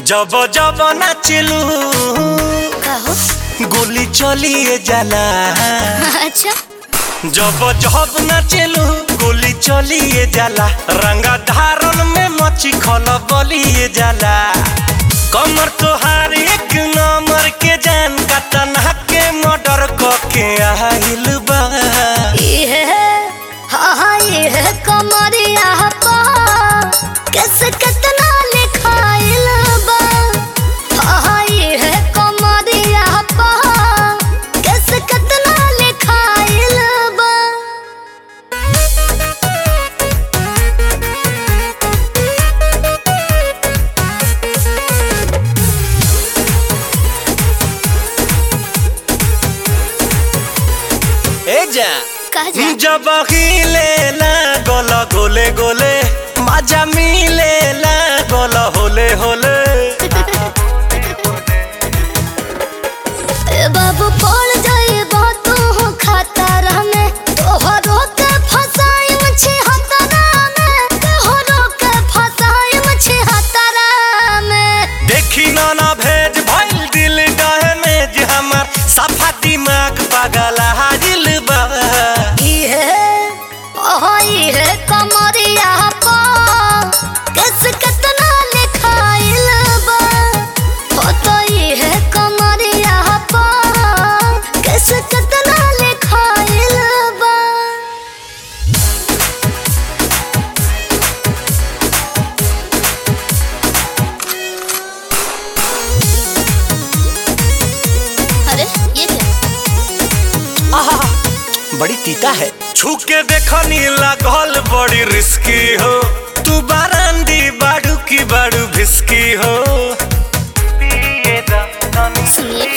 जब जब नाचलू कहो गोली चलिए जाला अच्छा जब जब नाचलू गोली चलिए जाला रंगा धारन में मची खल बलिए जाला कमर तोहार एक नंबर के जान का तनहा के मर्डर के आइल बा ये हाँ हाँ ये कमरिया पा कैसे कितना लिखाइल बा हाँ हाँ ये कमरिया पा कैसे कितना लिखाइल बा ए जा कह जा जब हिले ना गोल गोले गोले मजा मिले ना गोल होले होले ए बाबू पड़ जाए तू खतर में तोहरो के फसाई मछे हतरा में तोहरो के फसाई मछे हतरा में देखी ना ना भेज भइल दिल डहमेज हमार सफा दिमाग पागल हाजिल बा ये ओह ये कमरिया पा कैस कितना लिखाइल बा हो तो ये कमरिया पा कैस कितना लिखाइल बा अरे ये क्या आहा, बड़ी तीता है छू के देखनी लागल बड़ी रिस्की हो तू बारांदी बाड़ू की बाड़ू भिस्की हो सुनिए